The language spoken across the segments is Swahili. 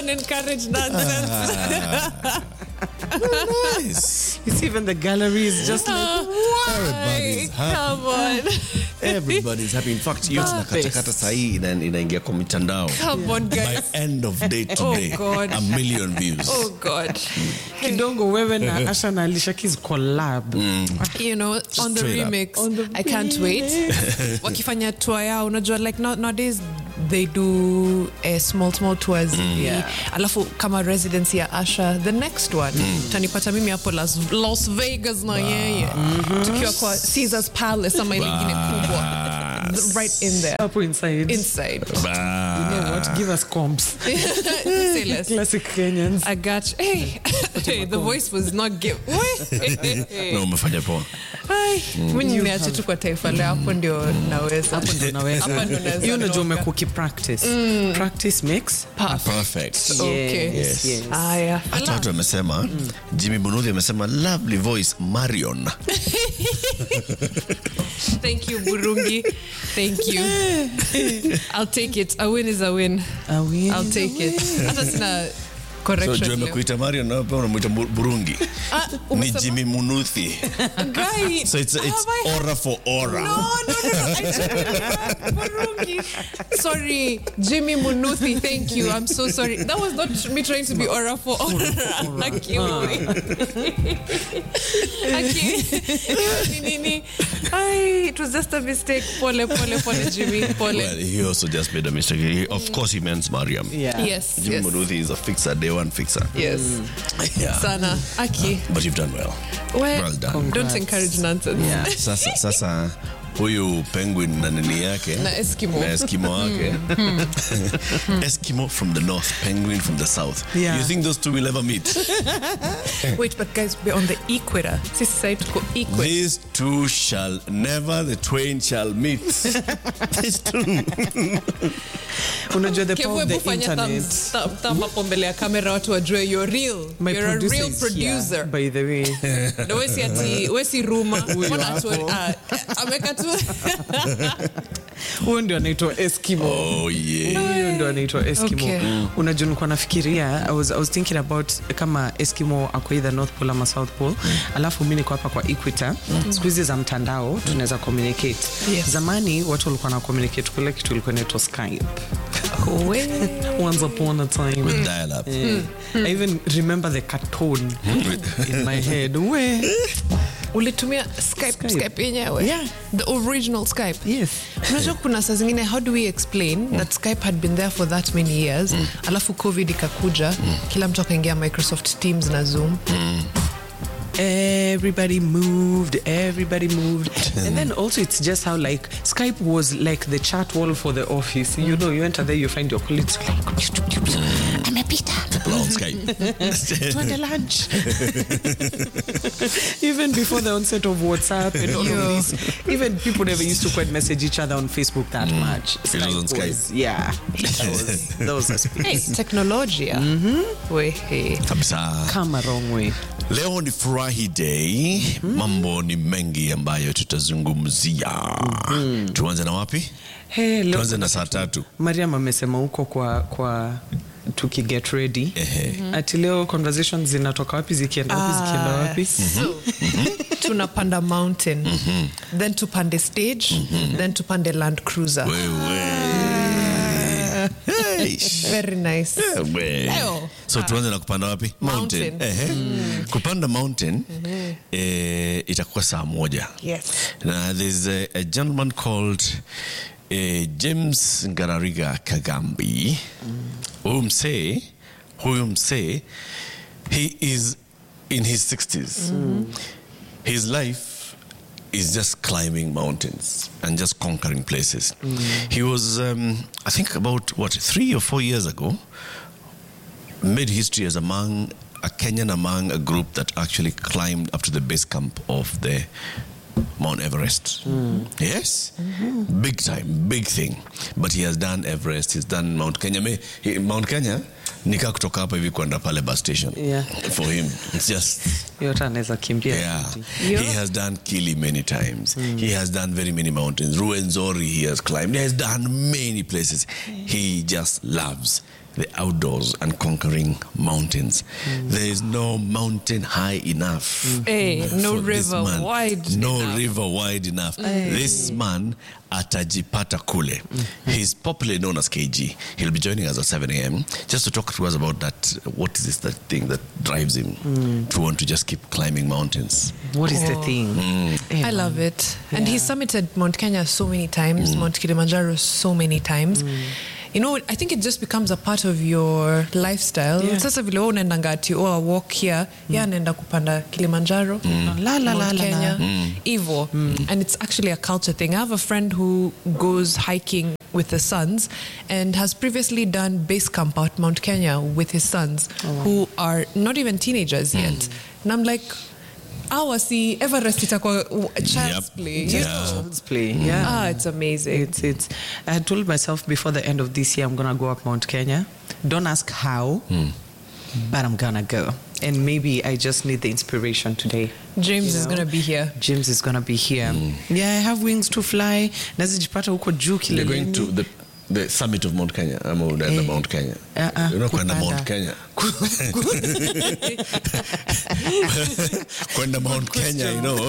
don't encourage nonsense. Nice. You see, even the gallery is just like, Everybody's happy. Come on. Everybody's happy. In fact, hiyo tunakatakata sahii ina- inaingia kwa mitandao. Come on, By guys. end of day today, God. a million views. Oh, God. kidogo wewe na Asha na Alicia Keys collab. you know on the straight up. remix On the i can't wait wakifanya tour yao unajua like now- nowadays they do uh, small small tours Yeah. alafu kama residency ya asha the next one tanipata mimi hapo las, las vegas na yeye tukiwa kwa caesars palace ama ile ingine kubwa Bas. right in there Hapo inside. inside You know what? Give us comps. Say less. Classic Kenyans. I got you. Hey, hey, the voice was not give. Na umefanya poa. mi niache tu kwa taifa leo hapo ndio naweza Hapo ndo naweza. Hapo ndo naweza Hiyo unajua toka. umekuwa ukipractice. Practice makes Perfect. Okay. Yes, yes. Aya. hata watu wamesema jimmy bunuthi amesema lovely voice marion Thank you, Burungi. Thank you. I'll take it. A win is a win. A win I'll is a take it. Hata sina so correction. juu leo. amekuita marion na wewe pia unamwita Bu- burungi Ah, ni umesema- jimmy munuthi Guy, so it's, it's have I- aura for aura No, no, no, no. I Burungi. Sorry, Jimmy Munuthi. Thank you. I'm so sorry. That was not me trying to be aura for aura. Akiwi. Aki. Ni, nini. Ai, it was just a mistake. Pole, pole, pole, Jimmy. Pole. well he also just made a mistake he, of course he meant mariam Yeah. yes, jimmy yes, munuthi is a fixer day one fixer yes. yeah. Sana. Aki. but you've done well Well, well done don't Congrats. encourage nonsense. Yeah. sasa sasa huyu penguin na nini yake Na Eskimo. na eskimo wake eskimo from the north penguin from the south Yeah. you think those two will ever meet Wait, but guys, we're on the equator. Sisi side tuko equator. these two shall never the twain shall meet these two Unajua the Kevu, power of hebu the fanya internet. thumbs- thumb- thumb hapo mbele ya kamera watu wajue you're real. My you're a producer real is here, producer. by the way. Na we si ati we si ruma. Mbona atu- hapo. ah, ameka tu Huyo ndio anaitwa Eskimo. oh yeah Huyo ndio anaitwa Eskimo. Okay. Unajua nilikuwa nafikiria I was, I was thinking about kama Eskimo ako either North Pole ama South Pole. Alafu mimi niko hapa kwa Equator. Siku hizi za mtandao tunaweza communicate. Yes. Zamani watu walikuwa na communicate kule kitu ilikuwa inaitwa Skype. We- Once upon a time. with dial up I even remember the cartoon in my head. We. ulitumia Skype, Skype. Skype yenyewe Yeah. the original Skype Yes. unajua kuna saa zingine how do we explain that skype had been there for that many years alafu covid ikakuja kila mtu akaingia microsoft teams na zoom everybody moved everybody moved and then also it's just how like skype was like the chat wall for the office you know you enter there you find your colleagues like amepita People on Skype. twende lunch even before the onset of whatsapp and all Yo. of this even people never used to quite message each other on facebook that much It was on Skype. yeah that was, that was a speed. hey, teknolojia wehe kabisa come a wrong way leo ni furahi day mambo ni mengi ambayo tutazungumzia tuanze na wapi hey, leo tuanze na saa tatu mariam amesema huko kwa kwa tukiget ready Ehe. ati leo conversations zinatoka wapi zikienda wapi zikienda wapi so tunapanda mountain then tupande stage then tupande land cruiser Hey, very nice we. Leo. so tuanze na kupanda wapi Mountain. Ehe. kupanda mountain eh, itakuwa saa moja yes na there's a, a gentleman called uh, james ngarariga kagambi huyu msee huyu msee he is in his 60s his life is just climbing mountains and just conquering places he was um, i think about what three or four years ago made history as among a Kenyan among a group that actually climbed up to the base camp of the Mount Everest. Yes, big time, big thing. But he has done Everest. He's done Mount Kenya. Me, he, Mount Kenya nika kutoka hapa hivi kwenda pale bus station. Yeah. For him, it's just yote anaweza kimbia yeah. Yeah. He has done Kili many times. He has done very many mountains. Ruwenzori he has climbed. He has done many places. He just loves the outdoors and conquering mountains. There is no mountain high enough. Eh, no for this river man. wide No enough. river wide enough. This man atajipata kule. He's popularly known as KG. He'll be joining us at 7 a.m. just to talk to us about that. What is this that thing that drives him to want to just keep climbing mountains? What is the thing? Eh, I love it. And he Yeah. summited Mount Kenya so many times, Mount Kilimanjaro so many times. You know, I think it just becomes a part of your lifestyle. Yeah. Sasa vile wewe unaendanga ati oh, I walk here, yeah, anaenda kupanda Kilimanjaro, La, la, la, Mount la, la. Kenya, Evo. And it's actually a culture thing. I have a friend who goes hiking with his sons and has previously done base camp at Mount Kenya with his sons who are not even teenagers yet. And I'm like, awa si Everest itakuwa child's Yep. play. Yeah. You know? Child's play. Yeah. Ah, it's amazing. It's it's. I had told myself before the end of this year I'm gonna go up Mount Kenya. Don't ask how, but I'm gonna go. And maybe I just need the inspiration today. James You is know? going to be here. James is gonna be here. Yeah, I have wings to fly. Nazijipata huko juu You're going to kileleni. the, the summit of Mount Kenya. I'm on the Eh. Mount Kenya. Uh-uh, You're not going to kupanda. Mount Kenya. Kwenda Mount Kenya, you know.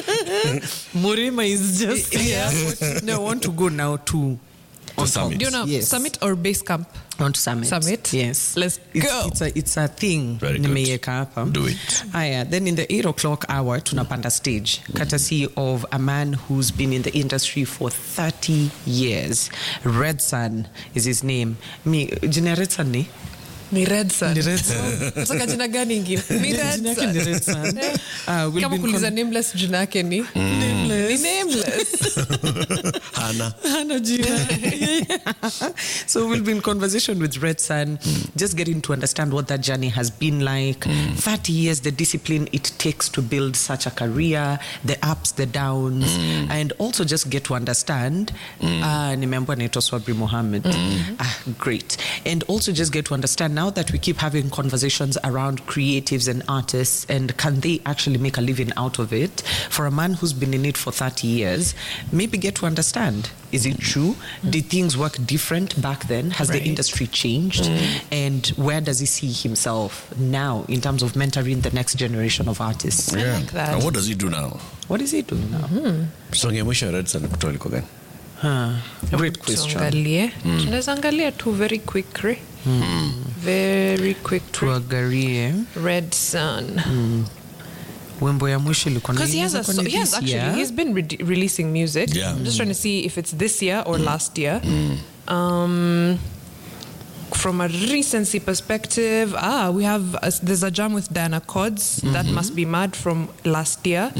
Murima is just Yeah. here. no, I want to go now to To summit. Do you know Yes. summit or base camp? on summit. Summit? Yes. Let's it's, go. It's a, it's a thing. Very good. Nimeiweka hapa. Do it. Aya, then in the 8 o'clock hour, tunapanda stage, courtesy of a man who's been in the industry for 30 years. Red Sun is his name. Me, jina Red Sun ni? Ni Red Sun. Ni Red Sun. Nataka jina gani ingine? Ni Red Jina yake ni Sun. Red Sun. Uh, we'll Kama be in kuuliza con- nameless jina yake ni Ni nameless. Hannah. Hana jina. so we'll be in conversation with Red Sun, just getting to understand what that journey has been like. 30 years, the discipline it takes to build such a career, the ups, the downs, and also just get to understand. Uh, nimeambiwa naitwa Swabri Mohammed. Ah, great. And also just get to understand now that we keep having conversations around creatives and artists and can they actually make a living out of it for a man who's been in it for 30 years maybe get to understand is it true did things work different back then has the Right. industry changed and where does he see himself now in terms of mentoring the next generation of artists Yeah. like that. And what does he do now? what is he doing now Song ya mwisho ya Red Sun kutoa ilikuwa gani? huh. great question Tuangalie. Tunaweza angalia tu very quick. Re. Very quick. Re. tuangalie Red Sun. wimbo ya mwisho ilikuwa Because he has a ilikuwa so, ni he has this actually year. he's been re- releasing music. Yeah. I'm just trying to see if it's this year or last year. Um, from a recency perspective, ah, we have a, there's a jam with Diana Cods that must be mad from last year.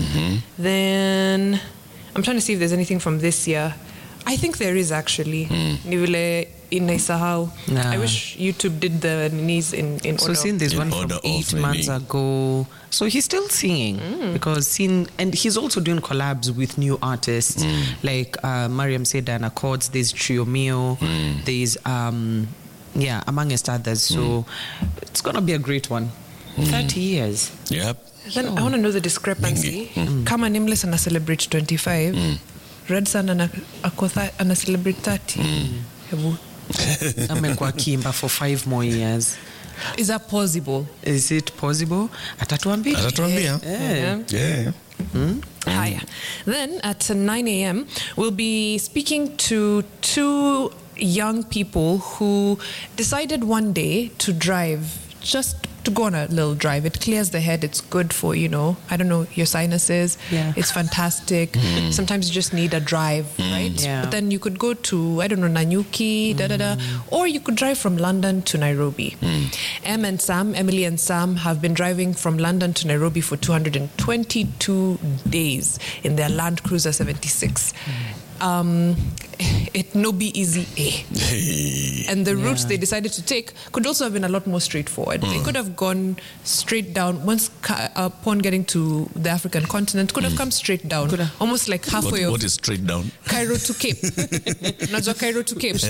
Then I'm trying to see if there's anything from this year. I think there is actually. Ni vile inaisahau. Nah. I wish YouTube did the knees in in So order. seeing this In one from order of eight maybe- months ago, so he's still singing because seeing and he's also doing collabs with new artists like uh, Mariam Seda and Accords. There's Trio Mio. There's um, yeah, amongst others. So it's gonna be a great one. Thirty years. Yep. Then I want to know the discrepancy. Kama Nameless ana celebrate 25, Red Sun ana, ako tha- ana celebrate 30. Hebu. Amekuwa Kimba for five more years. Is that possible? Is it possible? Atatuambia. Atatuambia. Eh. Yeah. Haya. Then at 9 a.m., we'll be speaking to two young people who decided one day to drive, just to go on a little drive. It clears the head. It's good for, you know, I don't know, your sinuses. Yeah. It's fantastic. Sometimes you just need a drive, right? Yeah. But then you could go to, I don't know, Nanyuki, da da da, or you could drive from London to Nairobi. Em and Sam, Emily and Sam, have been driving from London to Nairobi for 222 days in their Land Cruiser 76. Um, it no be easy, eh? Hey. And the routes they decided to take could also have been a lot more straightforward. They could have gone straight down once ca- upon getting to the African continent. Could have come straight down, almost like halfway What, of what is straight down? Cairo to Cape. Unajua Cairo to Cape.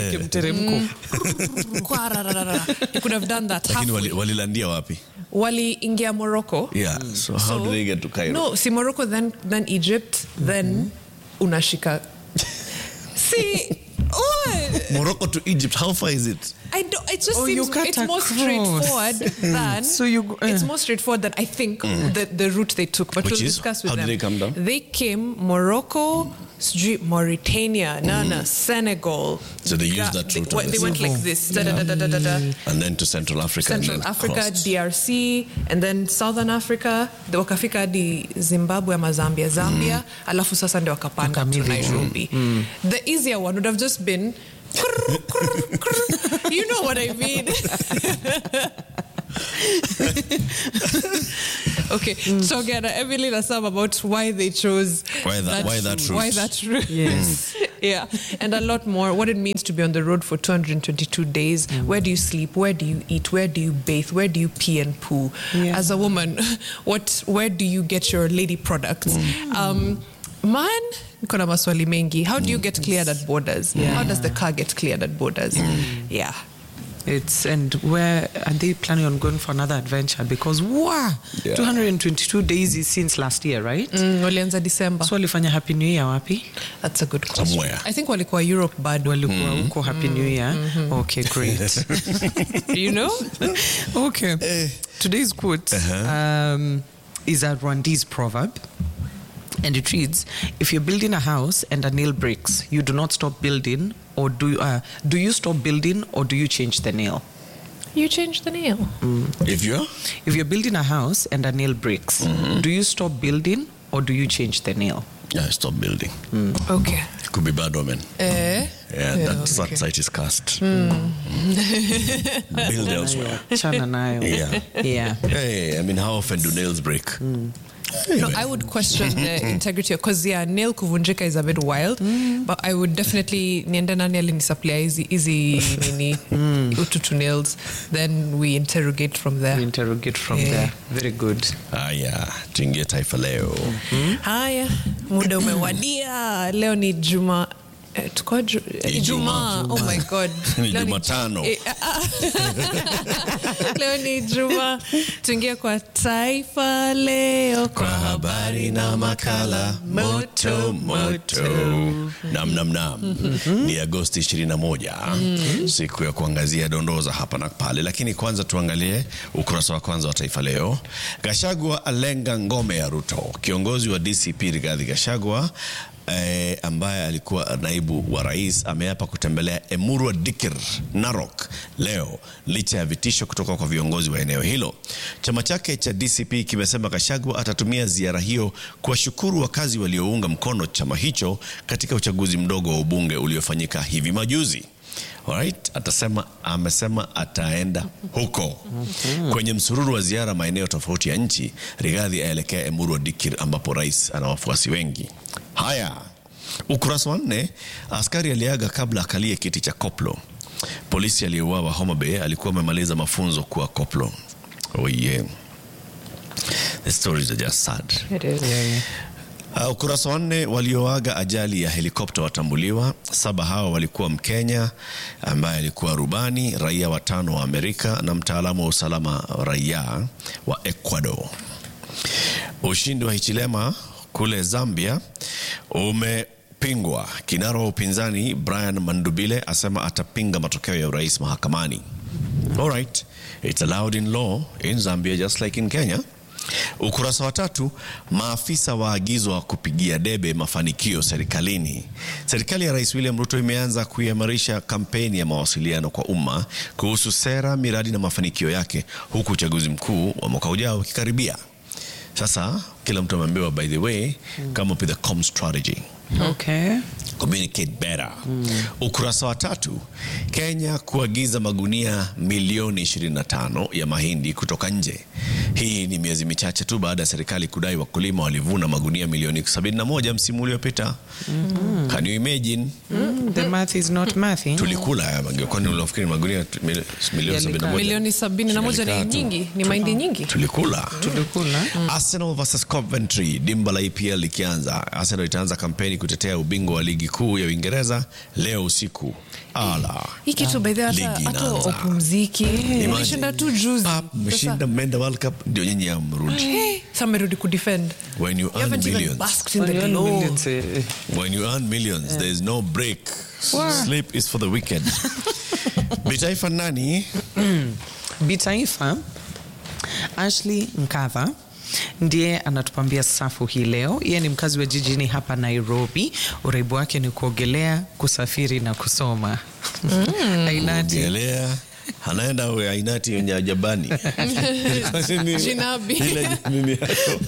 Kwarararara. You could have done that Lakini halfway. wali- walilandia wapi? Waliingia Morocco. Yeah. So how So- did they get to Cairo? No, si Morocco, then then Egypt, then unashika. See, oh, Morocco to Egypt, how far is it? I don't. It just Oh, you seems cut it's more across. straightforward than. So you go- it's uh. more straightforward than I think the, the route they took. But Which we'll is? discuss with How did them. they come down? They came Morocco, sijui Mauritania, Nana, Senegal. So they used Ga- that They, route what- on they the went like sea. this. Da, da, da, da, da, da, da. And then to Central Africa. and Central then Africa, crossed. DRC, and then Southern Africa, the wakafika hadi Zimbabwe ama Zambia, Zambia, alafu sasa ndio wakapanda to Wakamili. Nairobi. The easier one would have just been krr, krr, krr. you know what I mean. okay, so again, Emily and Sam about why they chose Why that- why that route. Why that route? Yes. yeah, and a lot more. What it means to be on the road for 222 days. Where do you sleep? Where do you eat? Where do you bathe? Where do you pee and poo? Yeah. As a woman, what? Where do you get your lady products? Um, man, niko na maswali mengi. How do you get cleared at borders? How does the car get cleared at borders? Yeah. It's and where are they planning on going for another adventure? Because wow, Yeah. 222 days is since last year, right? Mm, walianza December. So walifanya happy new year wapi? That's a good question. Somewhere. I think walikuwa Europe bado. Walikuwa huko happy new year. Okay, great. Do you know? okay. Today's quote um, is a Rwandese proverb. And it reads, if you're building a house and a nail breaks, you do not stop building or do, uh, do you stop building or do you change the nail? You changed the nail. If you're If you're building a house and a nail breaks, do you stop building or do you change the nail? yeah, stop building. Okay. Could be bad omen. Eh? Yeah, Yeah, that, that okay. site is cast. Build elsewhere. Chana nayo. Yeah. Yeah. Hey, I mean, how often do nails break? No, Anyway. I would question the integrity because yeah, nail kuvunjika is a bit wild, but I would definitely niende nani alinisaplia hizi hizi nini ututu nails, then we interrogate from We there. interrogate from Yeah. there. Very good. Haya, tuingie taifa leo. Haya, muda umewadia. Leo ni juma eh, tuko ju- eh, Ijumaa. Ijumaa. Oh my god. Ni Leo Jumatano. eh, ah, ah. Leo ni Juma. Tuingie kwa taifa leo Kwa habari na makala moto moto. Nam nam nam. Ni Agosti 21. Siku ya kuangazia dondoo za hapa na pale, lakini kwanza tuangalie ukurasa wa kwanza wa Taifa Leo. Gashagwa alenga ngome ya Ruto. Kiongozi wa DCP Rigathi Gashagwa eh, ambaye alikuwa naibu wa rais ameapa kutembelea Emurua Dikir Narok leo licha ya vitisho kutoka kwa viongozi wa eneo hilo. Chama chake cha DCP kimesema Gachagua atatumia ziara hiyo kuwashukuru wakazi waliounga mkono chama hicho katika uchaguzi mdogo wa ubunge uliofanyika hivi majuzi. Alright, atasema amesema ataenda huko kwenye msururu wa ziara maeneo tofauti ya nchi. Rigathi aelekea Emurua Dikir ambapo rais ana wafuasi wengi. Haya, ukurasa wa nne, askari aliaga kabla akalie kiti cha koplo. Polisi aliyeuawa Homa Bay alikuwa amemaliza mafunzo kuwa koplo. Oh yeah. The stories are just sad. It is. Uh, ukurasa wa nne walioaga ajali ya helikopta watambuliwa. Saba hao walikuwa Mkenya ambaye alikuwa rubani, raia watano wa Amerika na mtaalamu wa usalama raia wa Ecuador. Ushindi wa Hichilema kule Zambia umepingwa. Kinara wa upinzani Brian Mandubile asema atapinga matokeo ya urais mahakamani. Alright, it's allowed in law in Zambia just like in Kenya. Ukurasa wa tatu, maafisa waagizwa kupigia debe mafanikio serikalini. Serikali ya Rais William Ruto imeanza kuimarisha kampeni ya mawasiliano kwa umma kuhusu sera, miradi na mafanikio yake, huku uchaguzi mkuu wa mwaka ujao ukikaribia. Sasa kila mtu ameambiwa, by the way, come up with a com strategy Okay. communicate better. Ukurasa wa tatu, Kenya kuagiza magunia milioni 25 ya mahindi kutoka nje. Hii ni miezi michache tu baada ya serikali kudai wakulima walivuna magunia milioni 71 msimu uliopita. Can you imagine? Mm, the math is not mathing. Tulikula haya magunia, kwani unafikiri magunia tu- mil- milioni Yalikaa. 71? Milioni sabini na moja ni Yalikaa tu. nyingi, ni mahindi nyingi. Tulikula. Tulikula. Arsenal versus Coventry, dimba la EPL likianza. Arsenal itaanza kampeni kutetea ubingwa wa ligi kuu ya Uingereza leo usiku. Ala. hii kitu by the way, hata Ligi hata inaanza. upumziki Imagine. umeshinda tu juzi Pap, Sasa- mmeshinda mmeenda World Cup ndio nyinyi amrudi. Hey, amerudi kudefend when you you earn haven't even millions basked in When the you earn glow millions, eh, eh. when you earn millions there is no break Wow. sleep is for the wicked bitaifa nani Bitaifa, Ashley Nkava ndiye anatupambia safu hii leo. Yeye ni mkazi wa jijini hapa Nairobi. Uraibu wake ni kuogelea, kusafiri na kusoma. Ainati Gelea anaenda we ainati ya Japani. Jinabi. Ile nini yako.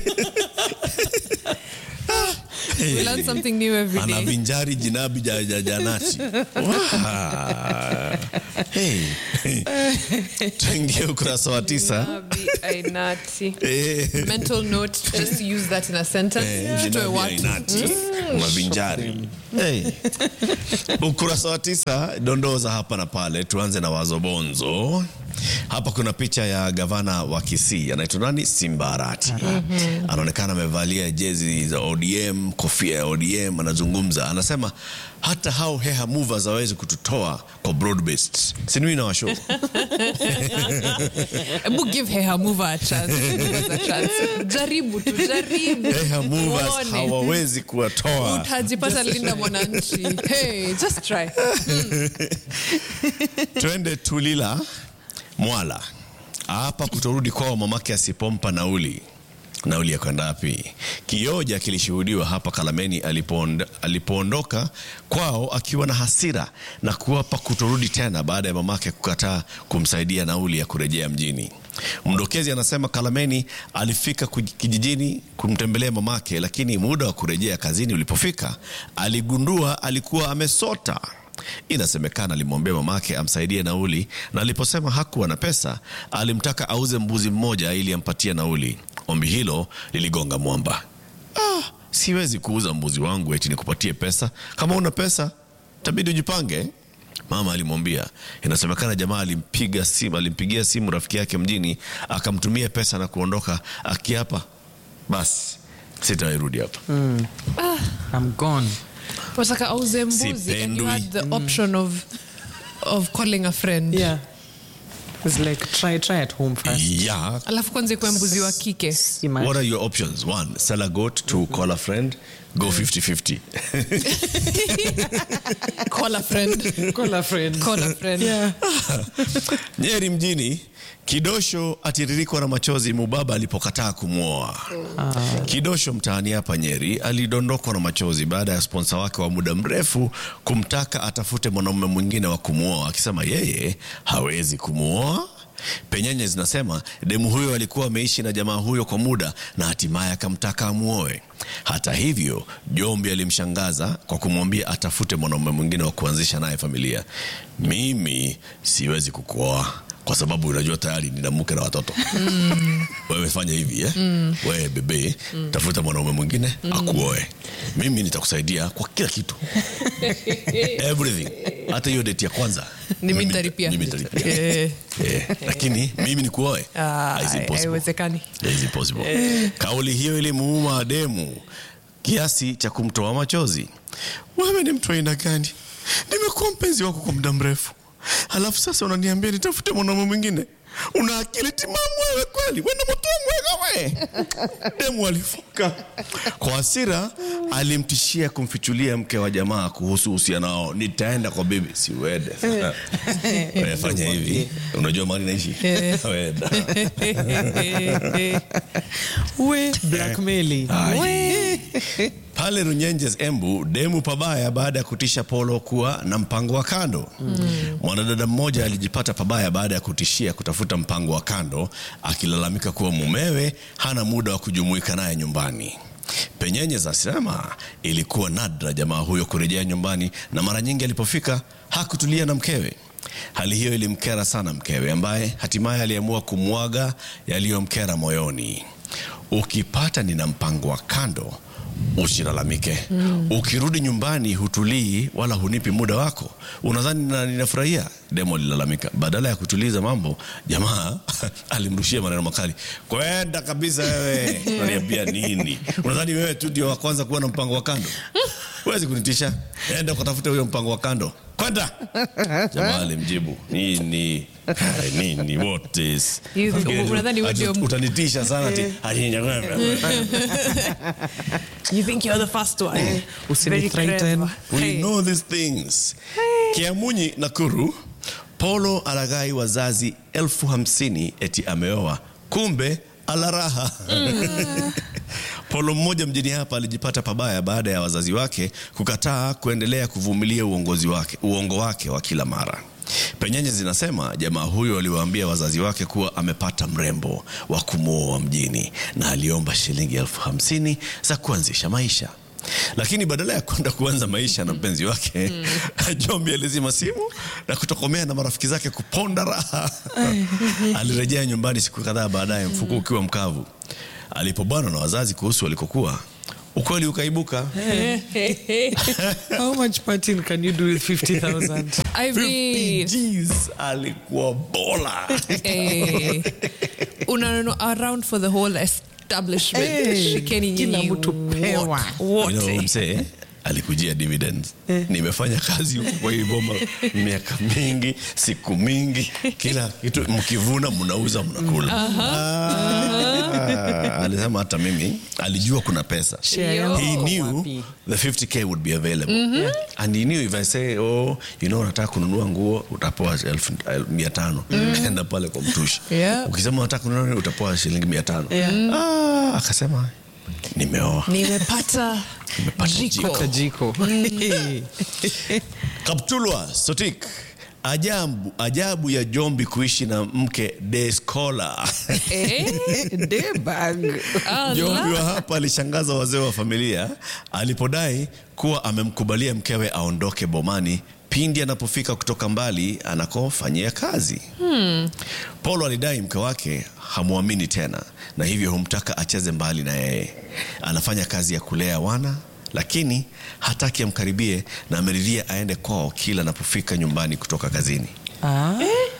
we learn something new every day anavinjari jinabi ja, ja, janati Wow. hey. tuingie ukurasa wa tisa Jinabi, ainati. Eh. mental note just use that in a sentence Eh, Tutoe jinabi watu. ainati unavinjari hey. ukurasa wa tisa dondoo za hapa na pale tuanze na wazobonzo hapa kuna picha ya gavana wa kisii anaitwa nani simbarati anaonekana amevalia jezi za odm kofia ya odm anazungumza anasema hata hao heha movers hawezi kututoa kwa broad based sinui na washo Ebu give her her mover a chance. Give us a chance. jaribu tu jaribu heha movers Uone. hawawezi kuwatoa utajipata linda mwananchi hey, just try twende tulila mwala hapa kutorudi kwao mamake asipompa nauli nauli ya kwenda wapi kioja kilishuhudiwa hapa kalameni alipoond, alipoondoka kwao akiwa na hasira na kuwapa kutorudi tena baada ya mamake kukataa kumsaidia nauli ya kurejea mjini mdokezi anasema kalameni alifika kuj- kijijini kumtembelea mamake lakini muda wa kurejea kazini ulipofika aligundua alikuwa amesota Inasemekana alimwambia mamake amsaidie nauli, na aliposema hakuwa na pesa, alimtaka auze mbuzi mmoja ili ampatie nauli. Ombi hilo liligonga mwamba. Ah, siwezi kuuza mbuzi wangu eti nikupatie pesa. Kama una pesa, tabidi ujipange. Mama alimwambia. Inasemekana jamaa alimpiga simu, alimpigia simu rafiki yake mjini, akamtumia pesa na kuondoka akiapa, basi sitairudi hapa. I'm gone. wataka auze mbuzi and you Sipendwi. had the option of of calling a friend Yeah. It's like try try at home first. Yeah, alafu kwanza ikuwe mbuzi wa kike Imagine. What are your options? One, sell a goat. Two, call a friend. Go 50 50. call a friend Call a friend. call a friend Yeah. Nyeri mjini, Kidosho atiririkwa na machozi Mubaba alipokataa kumwoa. Kidosho mtaani hapa Nyeri alidondokwa na machozi baada ya sponsa wake wa muda mrefu kumtaka atafute mwanaume mwingine wa kumwoa, akisema yeye hawezi kumwoa. Penyenye zinasema demu huyo alikuwa ameishi na jamaa huyo kwa muda na hatimaye akamtaka amuoe. Hata hivyo, Jombi alimshangaza kwa kumwambia atafute mwanaume mwingine wa kuanzisha naye familia. Mimi siwezi kukuoa kwa sababu unajua tayari nina mke na watoto wewe fanya hivi eh? wewe bebe tafuta mwanaume mwingine akuoe mimi nitakusaidia kwa kila kitu everything hata hiyo date ya kwanza Mimi mimi- nitalipia. mimi nitalipia. Eh. Eh, lakini mimi ni kuoe Ah, It's impossible. haiwezekani It's impossible. kauli hiyo ilimuuma demu kiasi cha kumtoa machozi wewe ni mtu aina gani nimekuwa mpenzi wako kwa muda mrefu halafu sasa unaniambia nitafute mwanaume mwingine una akili timamu wewe kweli wena motomwega we demu alifoka kwa hasira alimtishia kumfichulia mke wa jamaa kuhusu uhusiano wao nitaenda kwa bibi siwede Wewe fanya hivi unajua mahali naishi Wenda. We blackmailing. Ai. pale runyenjes embu demu pabaya baada ya kutisha polo kuwa na mpango wa kando mwanadada mmoja alijipata pabaya baada ya kutishia kutafuta mpango wa kando akilalamika kuwa mumewe hana muda wa kujumuika naye nyumbani penyenye zasema ilikuwa nadra jamaa huyo kurejea nyumbani na mara nyingi alipofika hakutulia na mkewe hali hiyo ilimkera sana mkewe ambaye hatimaye aliamua kumwaga yaliyomkera moyoni ukipata nina mpango wa kando usilalamike ukirudi nyumbani hutulii wala hunipi muda wako unadhani na- ninafurahia demo alilalamika badala ya kutuliza mambo jamaa alimrushia maneno makali kwenda kabisa wewe unaniambia nini unadhani wewe tu ndio wa kwanza kuwa na mpango wa kando huwezi kunitisha enda ukatafute huyo mpango wa kando kwenda jamaa alimjibu nini Ai, nini what is You think- Fikiri tu, unadhani wewe ati ndio- utanitisha sana ati ati- You think you're the first one. Very Usinithreaten. clever. We Hey. know these things. Kiamunyi Nakuru, Polo alaghai wazazi elfu hamsini eti ameoa, kumbe ala raha. Polo mmoja mjini hapa alijipata pabaya baada ya wazazi wake kukataa kuendelea kuvumilia uongozi wake, uongo wake wa kila mara. Penyenye zinasema jamaa huyo aliwaambia wazazi wake kuwa amepata mrembo wa kumwoa mjini na aliomba shilingi elfu hamsini za kuanzisha maisha lakini badala ya kwenda kuanza maisha na mpenzi wake Jombi alizima simu na kutokomea na marafiki zake kuponda raha. Alirejea nyumbani siku kadhaa baadaye, mfuko ukiwa mkavu. Alipobanwa na wazazi kuhusu walikokuwa, ukweli ukaibuka. How much partying can you do with 50,000? I 50 mean, Gs alikuwa bola. eh, unanunua around for the whole establishment. Eh, Shikeni kila nyinyi mtu pewa. wote. You know, msee alikujia dividends. Nimefanya kazi huku kwa hii boma miaka mingi, siku mingi, kila kitu mkivuna, mnauza, mnakula. Ah, alisema hata mimi alijua kuna pesa. Share yangu He iko knew wapi? the 50k would be available and he knew if I say oh you know unataka kununua nguo utapewa elfu el- mia tano enda pale kwa mtushi Yeah. ukisema unataka kununua nini, utapewa shilingi mia tano ah, akasema nimeoa nimepata Nimepata jiko. Tajiko. Kaptulwa Sotik, ajabu, ajabu ya Jombi kuishi na mke day scholar. Eh? Debag. Allah. Jombi wa hapa alishangaza wazee wa familia alipodai kuwa amemkubalia mkewe aondoke bomani pindi anapofika kutoka mbali anakofanyia kazi. Paulo alidai mke wake hamwamini tena na hivyo humtaka acheze mbali na yeye. Anafanya kazi ya kulea wana lakini hataki amkaribie na ameridhia aende kwao kila anapofika nyumbani kutoka kazini. Ah.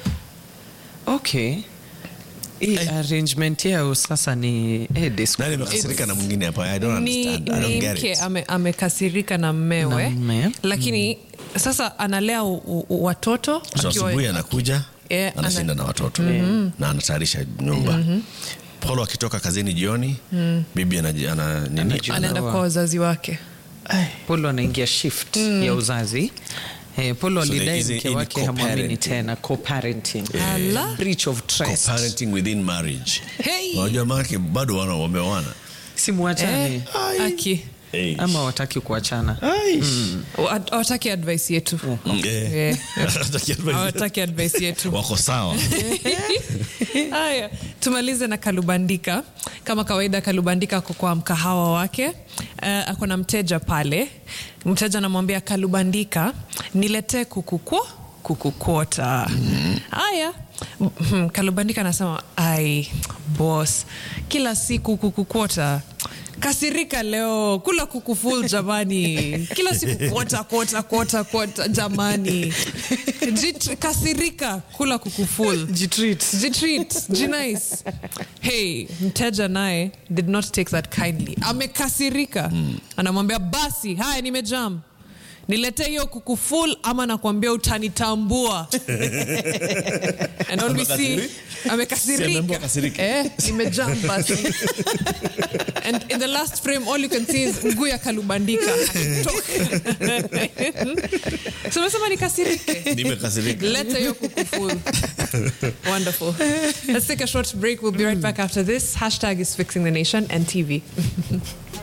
Okay. Hii arrangement yao sasa ni eh, disco. Nani amekasirika na mwingine hapa? I don't ni, understand. I don't ni get mke it. ame, amekasirika na mmewe Na mme. lakini sasa analea u, u, watoto So akiwa- asubuhi anakuja Eh, anashinda na watoto na anatayarisha nyumba. Polo akitoka kazini jioni, bibi anaji- ana nini? Anajua. anaenda kwa wazazi wake Polo anaingia shift ya uzazi. Eh, Polo So alidai there is mke a- wake in hamwamini co-parenting. tena co-parenting. Ala. Breach of trust. Co-parenting within marriage. Hey! Unajua maanake bado wana wameoana. Simuachane. eh, aki Hey. Ama wataki kuachana. Wa- hawataki advice yetu Eh. Eh. Hataki advice. hawataki advice yetu Wako sawa. haya tumalize na kalubandika kama kawaida kalubandika ako kwa mkahawa wake uh, ako na mteja pale mteja anamwambia kalubandika niletee kukukwo kukukwota haya mm, kalubandika anasema ai bos kila siku kukukwota kasirika leo kula kuku full jamani kila siku kwota kwota kwota kwota jamani Jit, kasirika kula kuku full Jitreat. jitreat jinice hey mteja naye did not take that kindly amekasirika anamwambia basi haya nimejam niletee hiyo kuku full ama nakwambia utanitambua and all we see Amekasiri- Si ameambiwa amekasirika kasirike. eh, imejam basi and in the last frame all you can see is mguu ya kalubandika so umesema nikasirike Nimekasirika. Let hiyo kuku full. Wonderful. Let's take a short break. We'll be right back after this. Hashtag is fixing the nation and TV.